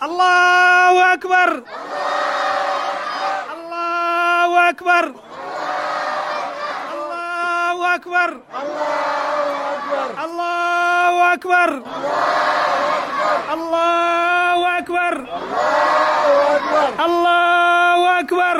allahu akbar allahu akbar allahu akbar allahu akbar allahu akbar allahu akbar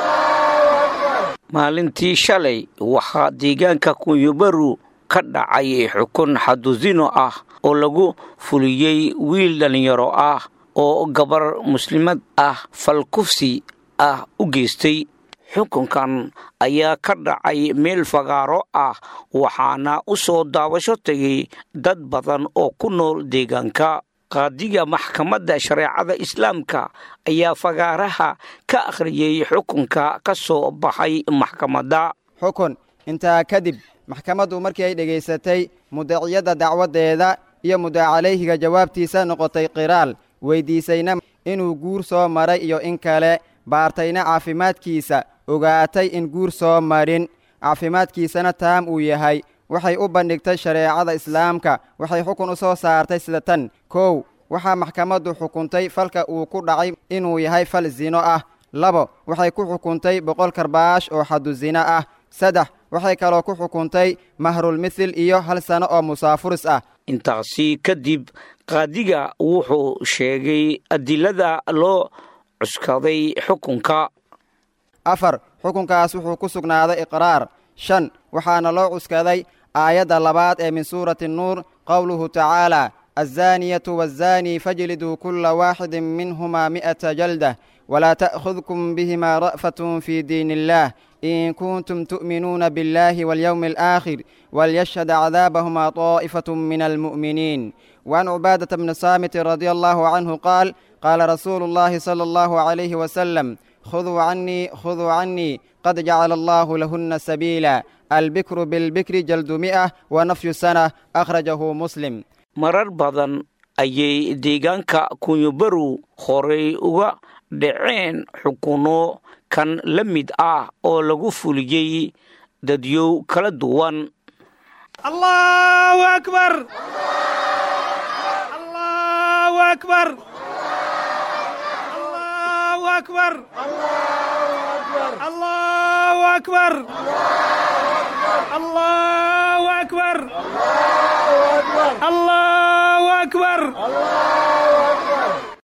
maalintii shalay waxaa deegaanka kunyobaru ka dhacay xukun xadusino ah oo lagu fuliyey wiil dhallinyaro ah oo gabar muslimad ah falkufsi ah u geystay xukunkan ayaa ka dhacay meel fagaaro ah waxaana u soo daawasho tegay dad badan oo ku nool deegaanka qaadiga maxkamadda shareecada islaamka ayaa fagaaraha ka akhriyey xukunka ka soo baxay maxkamadda xukun intaa kadib maxkamaddu markii ay dhegaysatay mudaciyadda dacwaddeeda iyo mudacalayhiga jawaabtiisa noqotay qiraal weyddiisayna inuu guur soo maray iyo in kale baartayna caafimaadkiisa ogaatay in guur soo marin caafimaadkiisana taam uu yahay waxay u bandhigtay shareecada islaamka waxay xukun u soo saartay sida tan kow waxaa maxkamaddu xukuntay falka uu ku dhacay inuu yahay fal zino ah labo waxay ku xukuntay boqol karbaash oo xadu zino ah saddex waxay kaloo ku xukuntay mahrulmithil iyo hal sano oo musaafuris ah intaasi kadib qaadiga wuxuu sheegay adilada loo cuskaday xukunka afar xukunkaas wuxuu ku sugnaaday iqraar shan waxaana loo cuskaday aayadda labaad ee min suurati nuur qowluhu tacaala azzaaniyatu waazzaanii fajliduu kulla waaxidin minhumaa mi'ata jaldah walaa ta'khudkum bihimaa ra'fatun fii diin illaah in kuntum tu'minuuna biاllaahi waاlyowmi alaakhir walyashhad cadaabahumaa طaa'ifatu min almu'miniin وعن عبادة بن صامت رضي الله عنه قال قال رسول الله صلى الله عليه وسلم خذوا عني خذوا عني قد جعل الله لهن سبيلا البكر بالبكر جلد مئة ونفي سنة أخرجه مسلم marar badan ayay deegaanka kunyobaru horay uga dhaceen xukuno kan la mid ah oo lagu fuliyey dadyow kala duwan allahu akbar allahu akbar allahu akbar allahu akbar allahu akbar allahu akbar